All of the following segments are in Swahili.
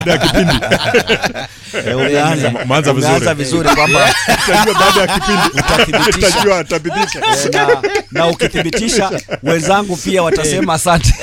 ya kipindi Eh, umeanza Umeanza vizuri. umeanza vizuri kwamba Utajua baada ya kipindi Utathibitisha. utajua atathibitisha eh, na, na ukithibitisha wenzangu pia watasema asante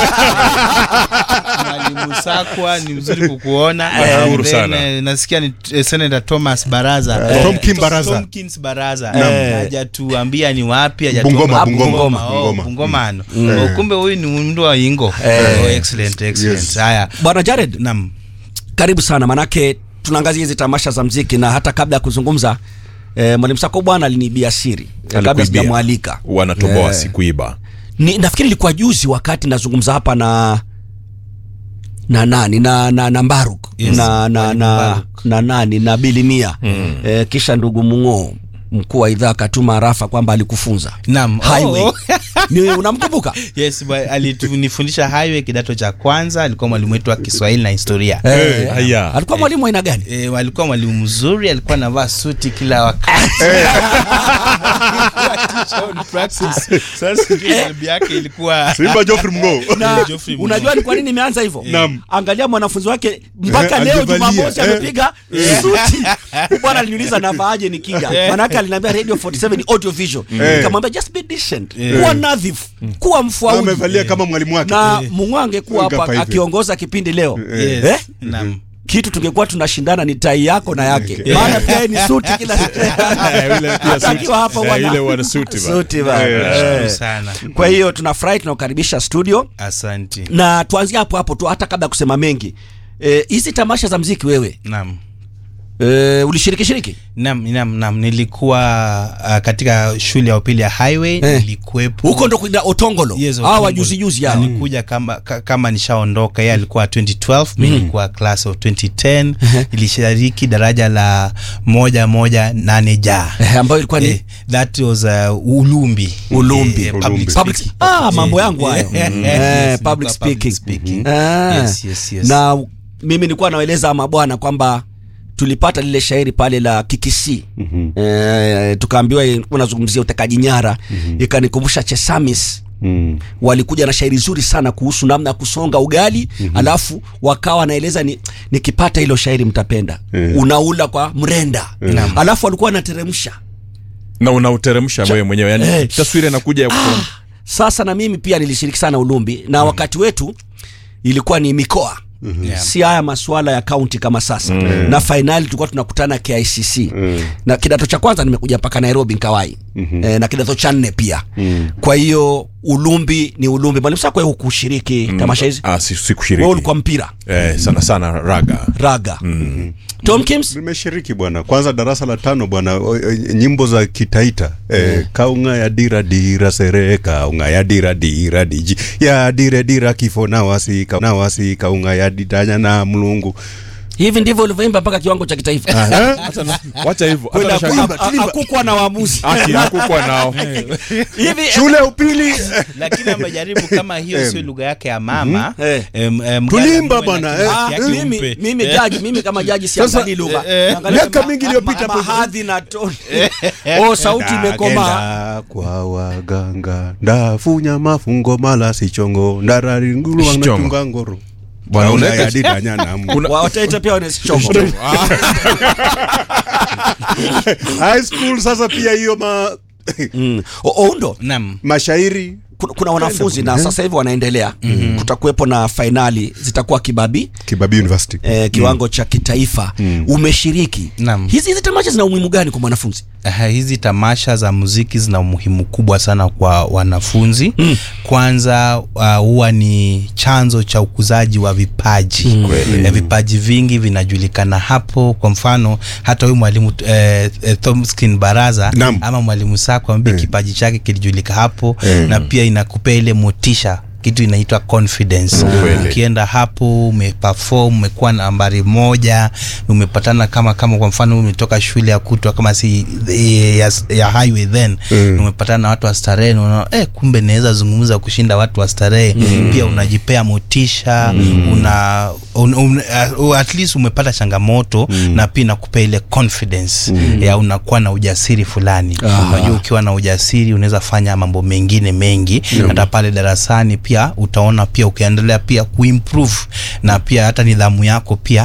Mwalimu Sakwa ni mzuri kukuona. Nashukuru Then, sana. eh, Nasikia ni eh, Senator Thomas Baraza. Eh, Tom Kim Baraza. Tomkins Baraza. Naam. Hajatuambia ni wapi, Bungoma, hajatuambia- Bungoma, Oh, Bungoma. Bungomano. Oh, Kumbe huyu ni mtu wa Ingo. Oh, excellent, excellent. Yes. Haya. bwana jared Naam. karibu sana manake tunaangazia hizi tamasha za mziki na hata kabla ya kuzungumza eh, mwalimu sako bwana aliniibia siri eh, kabla Alikuibia. sijamwalika wanatoboa Eh. sikuiba ni, nafikiri ilikuwa juzi wakati nazungumza hapa na na nani na na, na Mbaruk Yes, na, na, Mwalimu na, Mbaruk. na nani na Bilimia mm. eh, kisha ndugu Mung'oo mkuu wa idhaa akatuma arafa kwamba alikufunza Naam. highway Oh. ni unamkumbuka Yes, ba- alitunifundisha highway kidato cha kwanza, alikuwa mwalimu wetu wa Kiswahili na historia. Eh, haya. alikuwa mwalimu wa aina gani E, alikuwa mwalimu mzuri, alikuwa anavaa suti kila wakati. Teacher on practice. Sasa sijui tabia yake ilikuwa Simba Geoffrey Mng'o na Geoffrey Mung'oo. unajua ni kwa nini imeanza hivyo Naam. angalia mwanafunzi wake mpaka Eh, leo alivalia, jumamosi eh. amepiga suti Huyu bwana aliniuliza navaaje nikija manake aliniambia radio 47 ni audio visual Eh. nikamwambia just be decent kuwa nadhifu kuwa mfauji amevalia kama mwalimu wake na Mung'oo angekuwa Ngapa hapa hivi. akiongoza kipindi leo Yes. eh? Naam. kitu tungekuwa tunashindana ni tai yako na yake maana pia yeye ni suti kila Eh, yule pia suti. Akiwa hapa Eh, bwana. yule wana suti bana. Suti bana. Eh, Eh. Shukuru sana. kwa hiyo tunafurahi tunakukaribisha studio Asante. na tuanzie hapo hapo tu hata kabla ya kusema mengi Eh, hizi tamasha za mziki wewe Naam. e, ulishiriki shiriki Nam, nam, nam. Nilikuwa uh, katika shule ya upili ya highway Eh. nilikuwepo huko ndo kuida otongolo Yes, hawa Otongo. wajuzi juzi hao Nilikuja kama, ka- kama nishaondoka yeye alikuwa 2012 mi nilikuwa class of 2010 nilishiriki daraja la moja moja nane ja Eh, ambayo ilikuwa ni Eh, that was uh, ulumbi Ulumbi. Eh, Ulumbi. public Public- speaking. ah, mambo Eh, yangu hayo eh, Mm. yes, Eh, nilikuwa public speaking. Mhm. Ah. Yes, yes, yes. na mimi nilikuwa naeleza mabwana kwamba tulipata lile shairi pale la kikisi mm-hmm. e, tukaambiwa unazungumzia utekaji nyara mm-hmm. ikanikumbusha chesamis Mm. walikuja na shairi zuri sana kuhusu namna ya kusonga ugali mm-hmm. alafu wakawa wanaeleza ni nikipata hilo shairi mtapenda Eh. unaula kwa mrenda Naam. alafu walikuwa wanateremsha na unauteremsha wewe mwenyewe yani Eh. taswira inakuja ya kuteremsha. sasa na mimi pia nilishiriki sana ulumbi na wakati wetu ilikuwa ni mikoa Yeah. si haya masuala ya kaunti kama sasa na fainali tulikuwa tunakutana KICC na kidato cha kwanza nimekuja mpaka Nairobi nkawai e, na kidato cha nne pia kwa hiyo ulumbi ni ulumbi mwalimu sako wewe hukushiriki tamasha hizi ah si wewe sikushiriki ulikuwa mpira eh, sana sana raga raga Tom Kims nimeshiriki bwana kwanza darasa la tano bwana o- o- nyimbo za kitaita eh, kaunga ya dira dira sere kaunga ya dira dira diji ya dire dira kifo na wasi ka- na wasi kaunga ya ditanya na mlungu hivi ndivyo ulivyoimba mpaka kiwango cha kitaifa wacha hivyo hata Kwenda nashangaa- ku- ha- hakukuwa na waamuzi Ati hakukuwa nao hivi shule ya upili lakini amejaribu kama hiyo sio lugha yake ya mama Eh. em, em, Tulimba Mgala bwana, mwe na eh. kiasi Ah, yake mimi, umpe. mimi Eh. jaji mimi kama jaji siangalii lugha Naangalia miaka ma- mingi iliyopita ma- hapo- mahadhi na toni oh sauti imekomaa Ndagenda kwa waganga ndafunya mafungo mala sichongo ndararingulu Sichongo. wanatunga ngoro Bwana, Kaunga unaweka- ya ditanya na mlungu wataita pia wane sichongo high school sasa pia hiyo ma Mm. O- oundo Naam. mashairi kuna, kuna wanafunzi na sasa hivi wanaendelea mm-hmm. kutakuwepo na fainali zitakuwa kibabi kibabi university eh, kiwango cha kitaifa umeshiriki Naam. hizi hizi tamasha zina umuhimu gani kwa mwanafunzi Uh, hizi tamasha za muziki zina umuhimu kubwa sana kwa wanafunzi mm. kwanza uh, huwa ni chanzo cha ukuzaji wa vipaji mm. eh, vipaji vingi vinajulikana hapo kwa mfano hata huyu mwalimu eh, eh, Thomskin Baraza Naam. ama mwalimu Sako ambaye kipaji chake kilijulika hapo na pia inakupea ile motisha kitu inaitwa confidence Kweli. ukienda hapo umeperform umekuwa nambari moja umepatana kama kama kwa mfano umetoka shule ya kutwa kama si eh, ya, ya highway then mm. umepatana na watu wa starehe na unaona eh, kumbe naweza zungumza kushinda watu wa starehe mm. pia unajipea motisha mm. una un, un, uh, at least umepata changamoto na pia inakupea ile confidence ya unakuwa na ujasiri fulani unajua ukiwa na ujasiri unaweza fanya mambo mengine mengi hata pale darasani pia utaona pia ukiendelea pia kuimprove na pia hata nidhamu yako pia